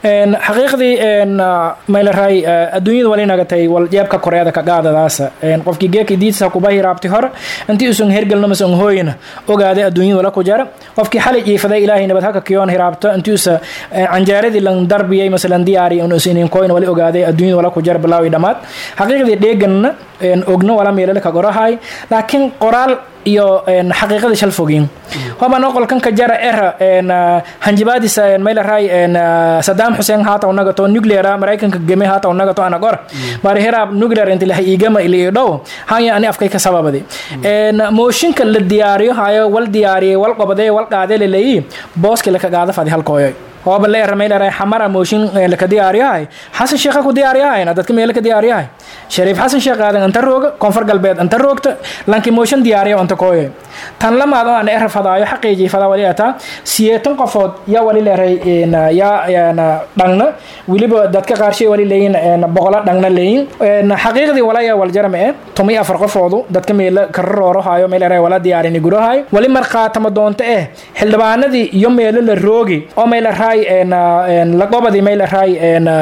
xaqiiqdii maylaray adduunyada wali nagatay wal jeebka koreeda ka qaadadaasa qofkii geeka diidsa kuba hiraabti hore intii usan hergelna masan hooyna ogaaday adduunyada wala ku jara qofkii xalay jiifaday ilaahay nabad haka kiyoon hiraabto intii usa canjaaradii lan darbiyay masalan diyaari un usinin koyn wali ogaaday adduunyada wala ku jara bilaawi dhammaad xaqiiqdii dheeganna ogno wala meelale ka gorahay laakiin qoraal iyo xaqiiqada shal fogin hoba noqolkan ka jara era hanjibaadisa maylaray saddam xuseen haataw nagato nucleara maraykanka geme haataw nagato anagor bari heraab nuclear inti laha igama ili dhow hanya ani afkay ka sababadi mooshinka la diyaariyo hayo wal diyaariyay wal qobadee wal qaadee laleeyi booski laka qaada fadi halkooyoy hooba leera maylaray xamara mooshin laka diyaariyahay xasan sheekha ku diyaariyahayna dadka meela ka diyaariyahay shariif xasan sheekh aadan anta rooga koonfur galbeed anta roogta lanki mooshin diyaariya anta kooye tan lamaad oo aan era fadaayo xaqiijii fadaa wali ataa siyeetan qofood yaa wali leeray yaa dhangna weliba dadka qaarshay wali leeyin boqola dhangna leeyin xaqiiqdii walaya waljarame e tomi afar qofoodu dadka meela kararoorohayo meelera wala diyaarini gudahayo wali marqaatama doonta eh xildhibaanadii iyo meelo la roogi oo meelaraay laqobadii meelaraay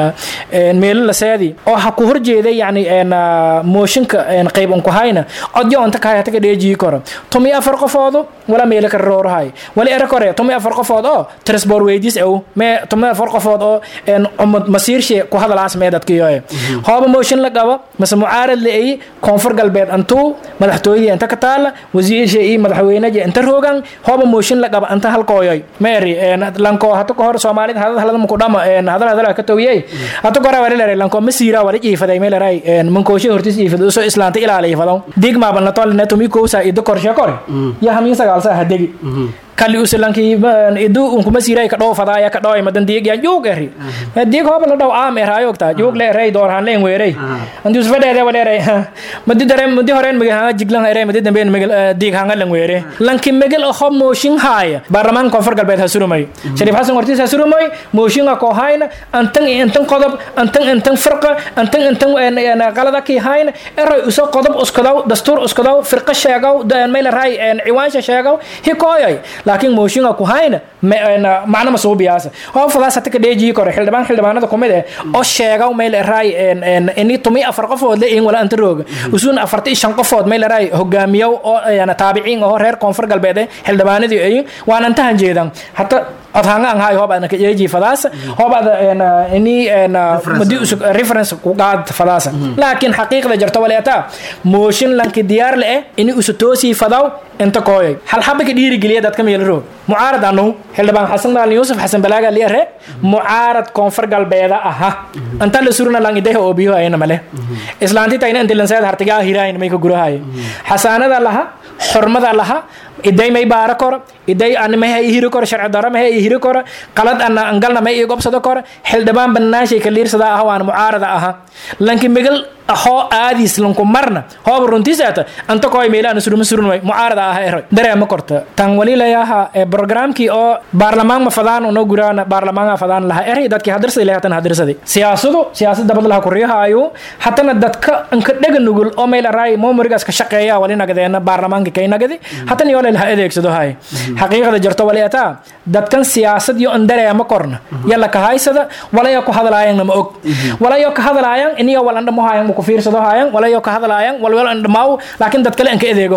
meelo la seedi oo ha ku horjeeday yani mooshinka qayb unku hayna codyo onta kahay hataga dheejii koro tomi afar qofoodu wala meelo kararoorohayo wali era kore tomi afar qofood oo transport weydiis ow mee tomi afar qofood oo umad masiirshe ku hadalaas mee dadkiyoe hooba mooshin la qabo mase mucaarad la eyi koonfur galbeed antuu madaxtooyadii inta ka taala wasiirshe iyo madaxweynaji inta roogan hooba mooshin la qaba anta halkooyoy meeri lanko hata ka hor soomaalida hadad halada muku dhama hadal hadala ka tawiyey hata ka hore wali leray lanko masiira wali jiifaday mee leray mankooshe hortis jiifada usoo islaanta ilaaliya fadaw digmaaban la tolne tumi kowsa ido korshe kore ya hamin sagaalsa hadegi kali usilanki idu unkuma siray ka dhow fadaaya ka dhow madan diig ya juug eri diig hoba la dhow aam erayo ta juug le eray door han leen weeray andi usfa dheede wala eray madi dare madi horeen migi hanga jiglan eray madi dambe migi diig hanga leen weere lanki migil ho mooshin haaya baarlamaan koonfur galbeed ha surumay shariif xasan wartiis ha surumay mooshin ko hayna antan antan qodob antan antan firqa antan antan qalada ki hayna eray uso qodob uskadaw dastuur uskadaw firqa sheegaw meel ray ciwaansha sheegaw hikooyay laakiin mooshinga ku hayna macna ma suubiyaasa oo fadaas hata ka dheejii kore xildhibaan xildhibaanada kumid eh oo sheegaw meel eraay ini tumi afar qofood le in wala anta rooga usuun afarta shan qofood meel eraay hogaamiyow oo taabiciin oo reer koonfur galbeed eh xildhibaanadii ay waan antahan jeedan hata odhanga ang hayo hobada ka eeji fadaasa hobada ini madi usug reference ku qaad fadaasa laakiin xaqiiqda jarto waleeta mooshin lanki diyaar le eh ini usu toosi fadaw inta kooyay hal xaba ka dhiirigeliya dadka meel roog mucaarad anu xildhibaan xasan maalin yuusuf xasan balaaga liare mucaarad koonfur galbeeda aha anta la suruna lang ideha oobiyo ayna male islaanti tayna inta lanseed hartigaa hiraayna may ka gurahaye xasaanada laha xurmada laha iday may baara koro iday ani maha i hiri koro sharci daro maha i hiri koro qalad ana angalna may i gobsado koro xildhibaan banaashay ka liirsada aha waan mucaarada aha lanki migal hoo aadis lanku marna hooba runtisaata anta koy meela ana suruma surun way mucaarada aha eroy dareema korta tan wali layaha programkii oo baarlamaan ma fadaan uno guraana baarlamaan fadaan laha eray dadkii hadirsaday lahatan hadirsaday siyaasadu siyaasad dabad laha kuriyahaayo hatana dadka anka dhega nugul oo meel araay moomorigaas ka shaqeeya wali nagadeena baarlamaanka kay nagadi hatan yoo laha adeegsado hay xaqiiqada jarto wali ataa dadkan siyaasad yo an dareema korna yalla ka haysada walayo ku hadlaayan ma og walayo ka hadlaayan iniyo wal andhamo hayan ku fiirsado hayan walayo ka hadlaayan walwal andhamaaw laakiin dad kale an ka adeego